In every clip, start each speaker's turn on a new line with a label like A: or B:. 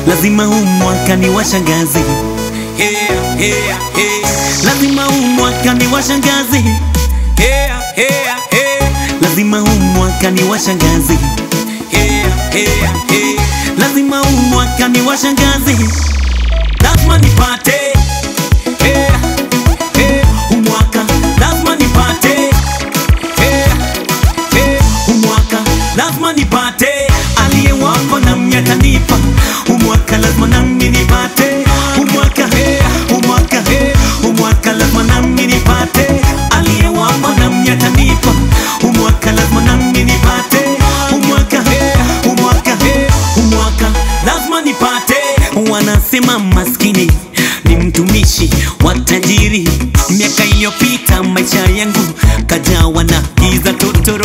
A: lazima huu mwaka ni washangazi yeah, yeah, yeah. lazima huu mwaka ni washangazi yeah, yeah, yeah. lazima huu mwaka ni washangazi yeah, yeah, yeah. lazima huu mwaka ni washangazi lazima nipate yeah, yeah. huu mwaka lazima nipate yeah, yeah. huu mwaka lazima nipate aliyewako na miaka nipa huu mwaka lazima nami nipate huu mwaka huu mwaka huu mwaka lazima nami nipate aliyewako na miaka nipa huu mwaka lazima nami nipate huu mwaka huu mwaka huu mwaka lazima nipate wanasema maskini ni mtumishi wa tajiri miaka iliyopita maisha yangu kajawa na giza totoro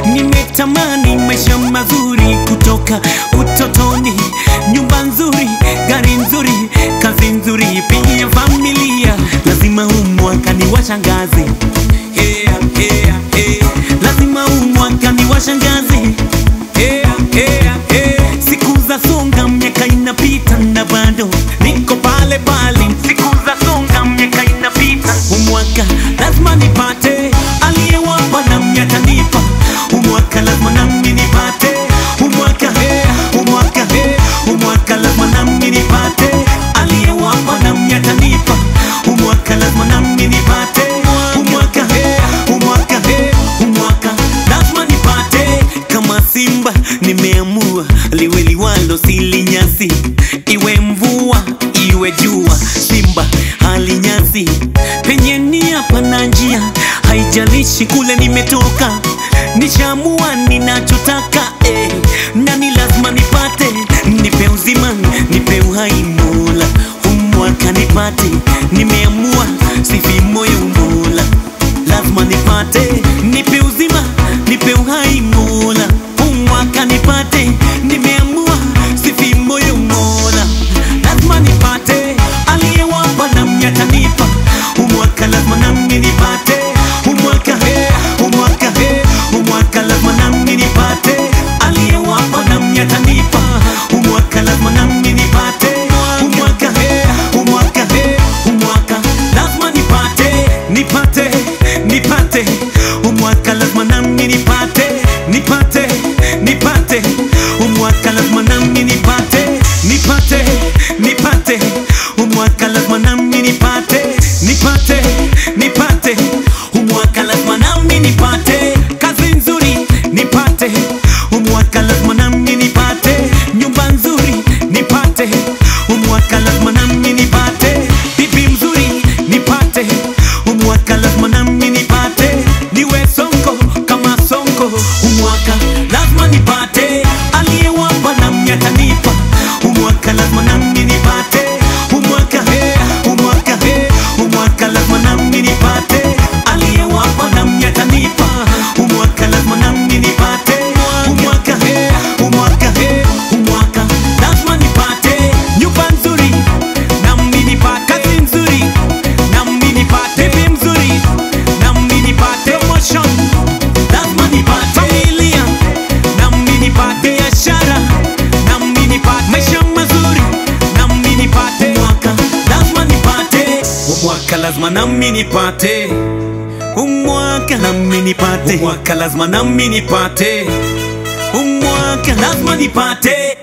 A: nimetamani maisha mazuri kutoka utotoni nyumba nzuri gari nzuri kazi nzuri pia familia lazima huu mwaka ni washangazi yeah, yeah, yeah. lazima huu mwaka ni washangazi yeah, yeah, yeah. siku za songa miaka inapita na bado niko pale pale siku za songa miaka inapita umwaka lazima nipate aliyewapa na miaka nipa umwaka lazima nami nipate umwaka umwaka umwaka lazima nami nipate aliyewapa na miaka nipa umwaka lazima nami nipate umwaka umwaka umwaka lazima nipate kama simba nimeamua liwe liwalo silinyasi iwe mvua iwe jua simba halinyasi penye nia pana njia haijalishi kule nimetoka nishamua ninachotaka eh, nani lazima nipate nipe uzima nipe uhai mola umwaka nipate nimeamua sifi moyo mola lazima nipate nipe uzima nipe uhai mola umwaka nipate nimeamua sifi moyo mola lazima nipate aliyewapa na miaka nipa umwaka lazima nami nipate umwaka umwaka umwaka lazima nami nipate aliyewapa na miaka nipa umwaka lazima nami nipate umwaka umwaka umwaka lazima nipate nipate nipate umwaka lazima nami nipate nipate nipate umwaka lazima nami nipate nipate nipate umwaka lazima nami nipate nipate nipate umwaka lazima nami nipate kazi nzuri nipate umwaka lazima nami nipate nyumba nzuri nipate umwaka lazima nami nipate bibi mzuri nipate umwaka lazima nami nipate niwe sonko kama sonko umwaka lazima nipate aliyewapa na miaka nipa umwaka lazima nami nipate umwaka umwaka umwaka lazima nami nipate aliyewapa na miaka nipa umwaka lazima nami nipate umwaka umwaka umwaka lazima nipate nyumba nzuri nami nipate kazi nzuri nami nipate bibi mzuri nami nipate promotion lazima nipate familia nami nipate biashara nami nipate maisha mazuri nami nipate mwaka lazima nipate mwaka lazima nami nipate umwaka nami nipate umwaka lazima nami nipate umwaka lazima nipate